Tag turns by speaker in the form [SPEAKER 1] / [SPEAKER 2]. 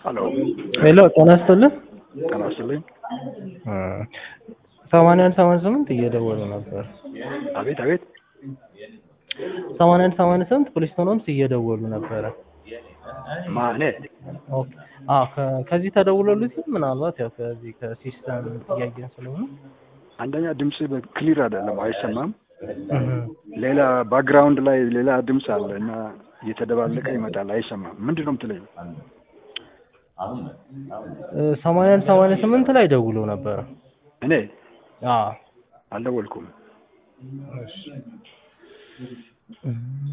[SPEAKER 1] ሄሎ
[SPEAKER 2] ሄሎ ጤና ይስጥልን።
[SPEAKER 1] ጤና ይስጥልኝ።
[SPEAKER 2] ሰማንያ አንድ ሰማንያ ስምንት እየደወሉ ነበር።
[SPEAKER 1] አቤት አቤት።
[SPEAKER 2] ሰማንያ አንድ ሰማንያ ስምንት ፖሊስ ሆኖምስ እየደወሉ ነበረ።
[SPEAKER 1] ማኔ
[SPEAKER 2] ኦኬ አዎ ከ- ከዚህ ተደውሎልኝ ምናልባት ያው ከዚህ ከሲስተም እያየን ስለሆነ
[SPEAKER 1] አንደኛ ድምፅ ክሊር አይደለም፣ አይሰማም።
[SPEAKER 2] እህ፣
[SPEAKER 1] ሌላ ባክግራውንድ ላይ ሌላ ድምፅ አለ እና እየተደባለቀ ይመጣል፣ አይሰማም። ምንድን ነው የምትለኝ?
[SPEAKER 2] እ፣ ሰማንያ አንድ ሰማንያ ስምንት ላይ ደውሎ ነበረ።
[SPEAKER 1] እኔ
[SPEAKER 2] አዎ
[SPEAKER 1] አልደወልኩም።
[SPEAKER 2] እሺ